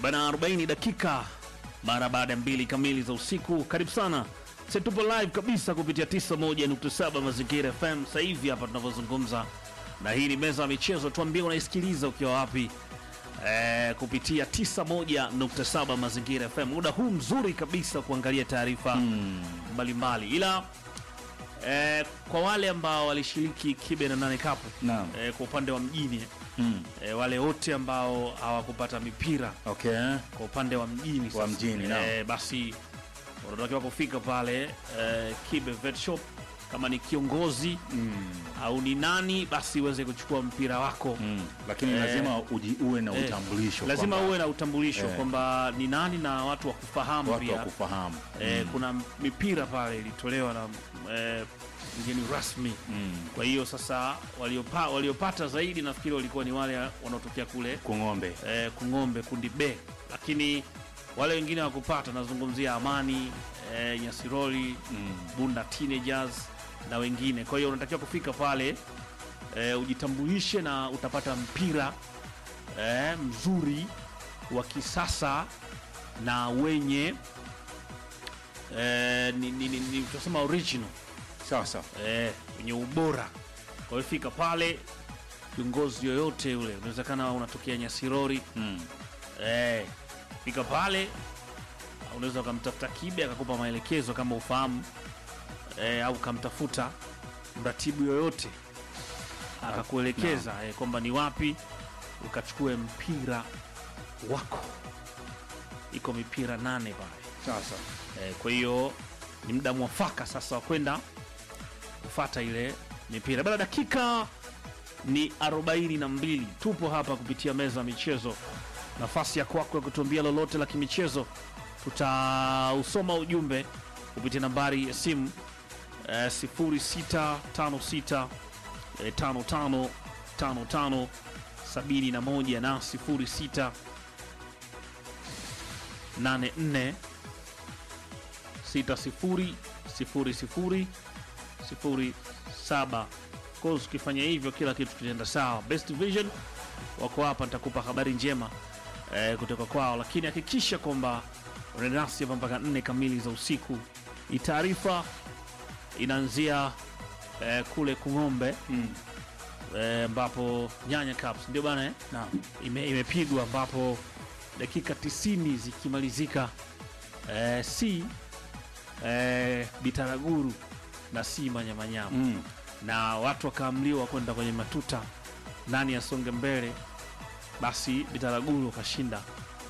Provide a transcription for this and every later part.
bana 40 dakika mara baada ya mbili kamili za usiku. Karibu sana, sisi tupo live kabisa kupitia 91.7 Mazingira FM sasa hivi hapa tunavyozungumza, na hii ni meza ya michezo. Tuambie unaisikiliza ukiwa wapi? Eh, kupitia 91.7 Mazingira FM, muda huu mzuri kabisa kuangalia taarifa mbalimbali, ila eh, kwa wale ambao walishiriki kibe na nane kapu Naam. eh, kwa upande wa mjini Mm. eh, wale wote ambao hawakupata mipira Okay. kwa upande wa mjini sasa. mjini, naam. eh, basi unatakiwa kufika pale eh, Kibe Vet Shop kama ni kiongozi Mm. au ni nani, basi uweze kuchukua mpira wako Mm. Lakini Eh, lazima uji, uwe na Eh, utambulisho. lazima kwamba uwe na utambulisho Eh. kwamba ni nani na watu wa kufahamu watu wa pia. kufahamu. Eh, kuna mipira pale ilitolewa na eh, mgeni rasmi Mm. kwa hiyo sasa waliopa, waliopata zaidi nafikiri walikuwa ni wale wanaotokea kule Kung'ombe. eh, Kung'ombe kundi B, lakini wale wengine wakupata, nazungumzia Amani eh, Nyasiroli Mm. Bunda Teenagers na wengine. Kwa hiyo unatakiwa kufika pale eh, ujitambulishe na utapata mpira eh, mzuri wa kisasa na wenye eh, ni, ni, ni, ni, tunasema original Sawa sawa. eh, wenye ubora. Kwa hiyo fika pale, kiongozi yoyote yule, unawezekana unatokea Nyasirori Mm. eh, fika pale, unaweza ukamtafuta Kibe akakupa maelekezo kama ufahamu eh, au ukamtafuta mratibu yoyote akakuelekeza eh, kwamba ni wapi ukachukue mpira wako. Iko mipira nane pale. Sawa sawa. Eh, kwa hiyo ni muda mwafaka sasa wa kwenda kufata ile mipira. Bado dakika ni 42, tupo hapa kupitia meza ya michezo. Nafasi ya kwako ya kutuambia lolote la kimichezo, tutausoma ujumbe kupitia nambari ya simu eh, 0656 eh, 55 55 71 na 06 84 600007 course ukifanya hivyo kila kitu kitaenda sawa best vision wako hapa nitakupa habari njema eh, kutoka kwao lakini hakikisha kwamba unaenda nasi hapa mpaka nne kamili za usiku hii taarifa inaanzia eh, kule kung'ombe Mm. eh, ambapo nyanya caps ndio bana eh? Naam. ime, imepigwa ambapo dakika 90 zikimalizika eh, si eh, Bitaraguru na si Manyamanyama Mm. na watu wakaamliwa kwenda kwenye matuta, nani asonge mbele, basi Bitaraguru wakashinda.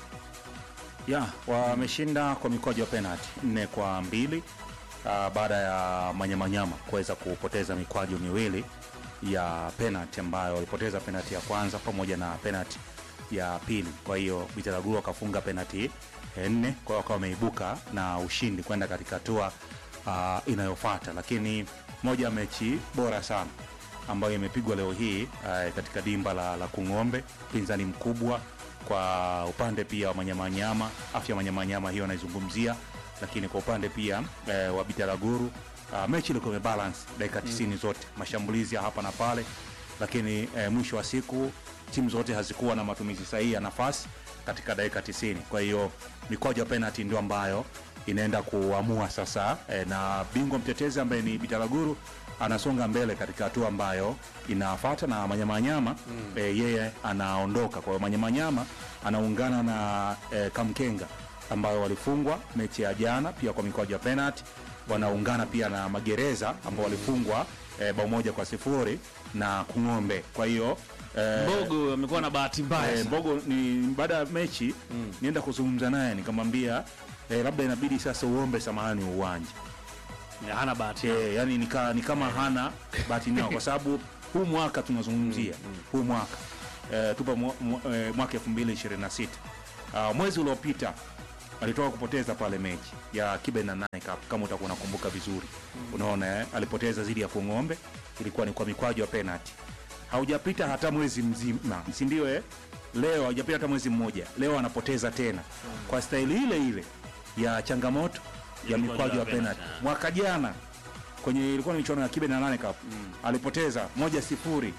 Ya, wameshinda kwa mikwaju ya penalty nne kwa mbili uh, baada ya Manyamanyama kuweza kupoteza mikwaju miwili ya penalty ambayo walipoteza penalty ya kwanza pamoja na penalty ya pili. Kwa hiyo Bitaraguru wakafunga penalty eh, nne, kwa hiyo wakawa wameibuka na ushindi kwenda katika hatua uh, inayofuata, lakini moja ya mechi bora sana ambayo imepigwa leo hii uh, katika dimba la, la Kung'ombe, pinzani mkubwa kwa upande pia wa Manyamanyama, afya Manyamanyama hiyo anaizungumzia, lakini kwa upande pia eh, wa Bitaraguru uh, mechi ilikuwa imebalance dakika 90 zote, mashambulizi ya hapa na pale, lakini eh, mwisho wa siku timu zote hazikuwa na matumizi sahihi ya nafasi katika dakika 90. Kwa hiyo mikwaju ya penalty ndio ambayo inaenda kuamua sasa eh, na bingwa mtetezi ambaye ni Bitaraguru anasonga mbele katika hatua ambayo inafuata na Manyamanyama mm. e, yeye anaondoka. Kwa hiyo Manyamanyama anaungana na e, Kamkenga ambayo walifungwa mechi ya jana pia kwa mikwaju ya penalty, wanaungana pia na Magereza ambao walifungwa e, bao moja kwa sifuri na Kung'ombe. Kwa hiyo e, Mbogo amekuwa na bahati mbaya Eh, sana. Mbogo ni baada ya mechi nienda kuzungumza naye nikamwambia eh, labda inabidi sasa uombe samahani uwanja hana bahati eh, yani ni, ka, ni kama hana bahati nao kwa sababu huu mwaka tunazungumzia huu mwaka eh, tupa mwa- mwa- eh, mwaka 2026 uh, mwezi uliopita alitoka kupoteza pale mechi ya Kibe na nane Cup kama utakuwa unakumbuka vizuri unaona eh? alipoteza zidi ya Kung'ombe ilikuwa ni kwa mikwaju ya penalty haujapita hata mwezi mzima si ndio eh? leo haujapita hata mwezi mmoja leo anapoteza tena kwa staili ile ile ya changamoto ya mikwaju mikwaju ya ya penalty penalty, mwaka jana kwenye ilikuwa ni michuano ya Kibe na nane Cup alipoteza moja sifuri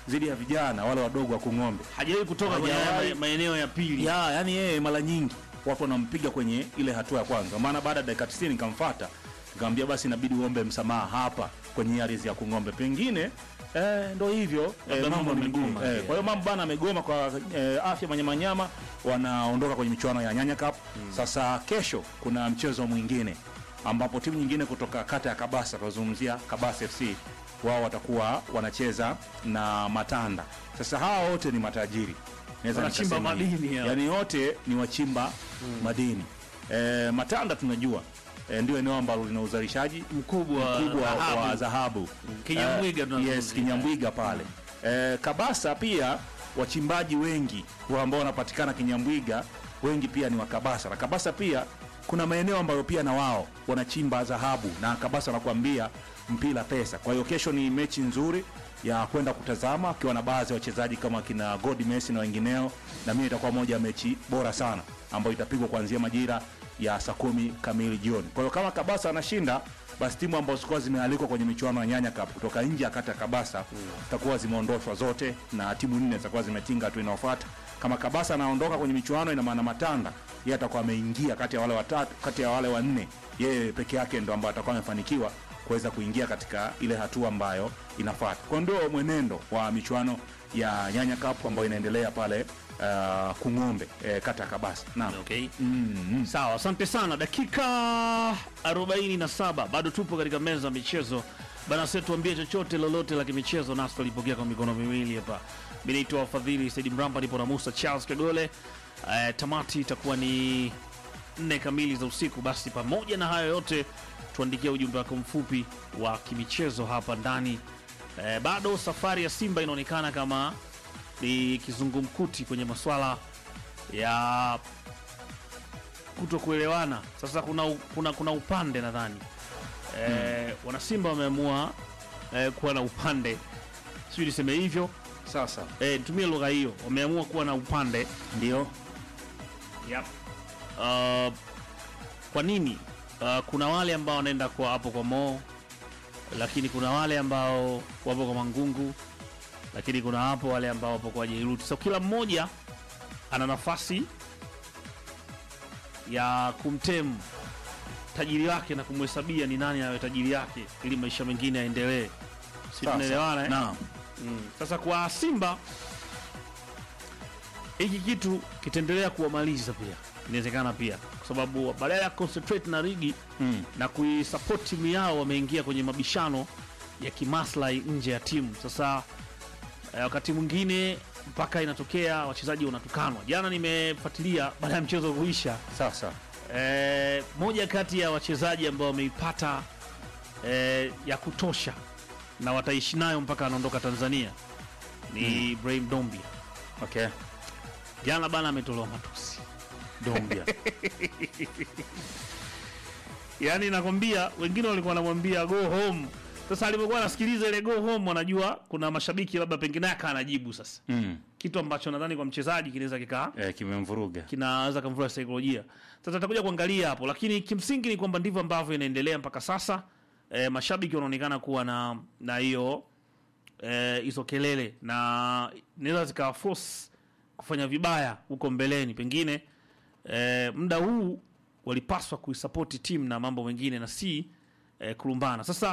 dhidi ya vijana wale wadogo wa Kung'ombe hajawahi kutoka kwenye Hajawahi. haya ma- maeneo ya pili ya yani yeye mara nyingi watu wanampiga kwenye ile hatua ya kwanza, maana baada ya dakika 90 nikamfuata nikamwambia basi inabidi uombe msamaha hapa kwenye hii ardhi ya Kung'ombe, pengine eh, ndo hivyo Labda eh, mambo mambo yamegoma, mengine eh, yeah. kwa hiyo mambo bana amegoma kwa eh, afya manyamanyama, wanaondoka kwenye michuano ya Nyanya Cup. Sasa kesho kuna mchezo mwingine ambapo timu nyingine kutoka kata ya Kabasa, tunazungumzia Kabasa FC, wao watakuwa wanacheza na Matanda. Sasa hawa wote ni matajiri Naweza Wanachimba nikasema hivi. madini hao. Yaani wote ni wachimba madini. E, Matanda tunajua e, ndio eneo ambalo lina uzalishaji mkubwa mkubwa wa- dhahabu. wa dhahabu Kinyamwiga Eh, tunazungumzia. yes, Kinyamwiga pale e, Kabasa pia wachimbaji wengi wa ambao wanapatikana Kinyamwiga wengi pia ni wa Kabasa na Kabasa pia kuna maeneo ambayo pia na wao wanachimba dhahabu na Kabasa wanakuambia mpira pesa. Kwa hiyo kesho ni mechi nzuri ya kwenda kutazama akiwa na baadhi ya wachezaji kama kina God Messi na wengineo, na mimi itakuwa moja ya mechi bora sana ambayo itapigwa kuanzia majira ya saa kumi kamili jioni. Kwa hiyo kama Kabasa anashinda basi timu ambazo zilikuwa zimealikwa kwenye michuano ya Nyanya Cup kutoka nje ya kata ya Kabasa zitakuwa zimeondoshwa zote na timu nne zitakuwa zimetinga hatua inayofuata. Kama Kabasa anaondoka kwenye michuano, ina maana Matanda yeye atakuwa ameingia kati ya wale watatu, kati ya wale wanne, yeye peke yake ndo ambaye atakuwa amefanikiwa kuweza kuingia katika ile hatua ambayo inafuata. Kwa ndio mwenendo wa michuano ya Nyanya Cup ambayo inaendelea pale uh, Kung'ombe eh, kata ya Kabasa. Naam. Okay. Mm, Sawa, asante sana. Dakika 47 bado tupo katika meza ya michezo bana. Sasa tuambie chochote lolote la kimichezo, nasi tulipokea kwa mikono miwili hapa. Mimi naitwa Fadhili Said Mramba, nipo na Musa Charles Kagole. Eh, tamati itakuwa ni nne kamili za usiku. Basi pamoja na hayo yote, tuandikia ujumbe wako mfupi wa kimichezo hapa ndani. Eh, bado safari ya Simba inaonekana kama ni kizungumkuti kwenye maswala ya kuto kuelewana. Sasa kuna, u- kuna, kuna upande nadhani e, wanasimba wameamua e, kuwa na upande, sijui niseme hivyo Sasa e, nitumie lugha hiyo, wameamua kuwa na upande ndio yep. Uh, kwa nini? Uh, kuna wale ambao wanaenda kwa hapo kwa Mo, lakini kuna wale ambao wapo kwa Mangungu, lakini kuna hapo wale ambao wapo kwa Jairuti. So kila mmoja ana nafasi ya kumtemu tajiri wake na kumhesabia ni nani awe tajiri yake, ili maisha mengine yaendelee. Si Sasa, tunaelewana eh? Naam. Mm. Sasa kwa Simba hiki kitu kitaendelea kuwamaliza pia, inawezekana pia, kwa sababu badala ya concentrate na ligi Mm. na kuisupport timu yao, wameingia kwenye mabishano ya kimaslahi nje ya timu. Sasa eh, wakati mwingine mpaka inatokea wachezaji wanatukanwa. Jana nimefuatilia baada ya mchezo kuisha, Sasa eh, moja kati ya wachezaji ambao wameipata eh, ya kutosha na wataishi nayo mpaka anaondoka Tanzania ni Ibrahim Dombia. okay. Jana bana ametolewa matusi Dombia. yaani nakwambia, wengine walikuwa wanamwambia go home. Sasa alipokuwa anasikiliza ile go home, wanajua kuna mashabiki labda pengine aka anajibu sasa, mm. kitu ambacho nadhani kwa mchezaji kinaweza kikaa eh, kimemvuruga kinaweza kumvua saikolojia. Sasa tutakuja kuangalia hapo, lakini kimsingi ni kwamba ndivyo ambavyo inaendelea mpaka sasa. E, mashabiki wanaonekana kuwa na na hiyo eh, hizo kelele na inaweza zikawa force kufanya vibaya huko mbeleni, pengine e, muda huu walipaswa kuisapoti timu na mambo mengine na si e, kulumbana. Sasa